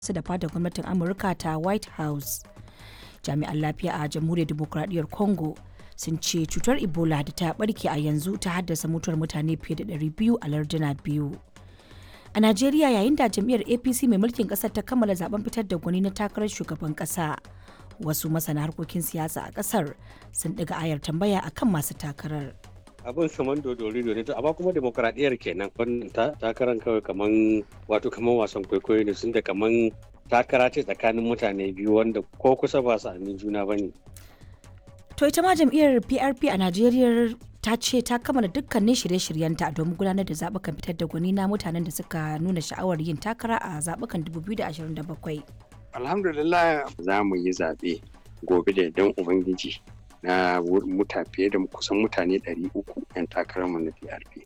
su da fadar gwamnatin amurka ta white house jami'an lafiya a jamhuriyar demokuraɗiyyar congo sun ce cutar ebola da ta barke a yanzu ta haddasa mutuwar mutane fiye da 200 a larduna biyu a najeriya yayin da jam'iyyar apc mai mulkin kasar ta kammala zaben fitar da gwani na takarar shugaban kasa wasu masana harkokin siyasa a kasar sun ɗiga ayar tambaya akan masu takarar abin kaman dodori ne to amma kuma demokradiyyar kenan wannan takaran kawai kaman wato kaman wasan kwaikwayo ne sun da kaman takara ce tsakanin mutane biyu wanda ko kusa ba su amin juna bane to ita ma jam'iyyar PRP a Najeriya ta ce ta kammala dukkanin shirye-shiryenta domin gudanar da zaɓukan fitar da gwani na mutanen da suka nuna sha'awar yin takara a zaɓukan 2027 alhamdulillah za mu yi zaɓe gobe da yardan ubangiji na muta fiye da kusan mutane 300 'yan takararmu na PRP.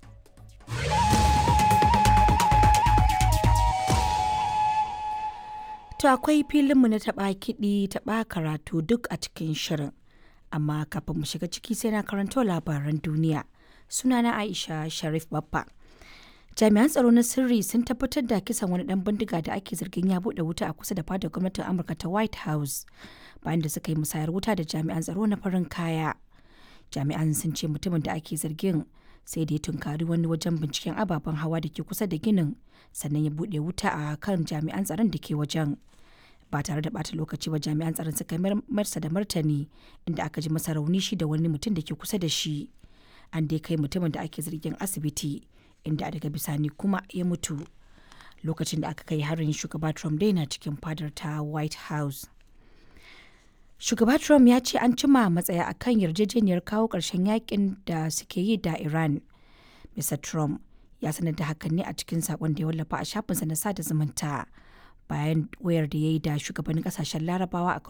To akwai filinmu na taɓa kiɗi taɓa karatu duk a cikin shirin. Amma kafin mu shiga ciki sai na karanto labaran duniya. Sunana Aisha Sharif Baffa. Jami'an tsaro na sirri sun tabbatar da kisan wani ɗan bindiga da ake zargin ya buɗe wuta a kusa da fadar gwamnatin Amurka ta White House. bayan da suka yi musayar wuta da jami'an tsaro na farin kaya jami'an sun ce mutumin da ake zargin sai da ya tunkari wani wajen binciken ababen hawa da ke kusa da ginin sannan ya buɗe wuta a kan jami'an tsaron da ke wajen ba tare da bata lokaci ba jami'an tsaron suka marsa da martani inda aka ji masa rauni shi da wani mutum da ke kusa da shi an dai kai mutumin da ake zargin asibiti inda daga bisani kuma ya mutu lokacin da aka kai harin shugaba trump dai na cikin fadar ta white house Shugaba Trump ya ce an cima matsaya a kan yarjejeniyar kawo ƙarshen yakin da suke yi da Iran. Mr. Trump ya sanar da hakan ne a cikin saƙon da ya wallafa a shafinsa na sada zumunta bayan wayar da ya yi da shugabannin ƙasashen larabawa a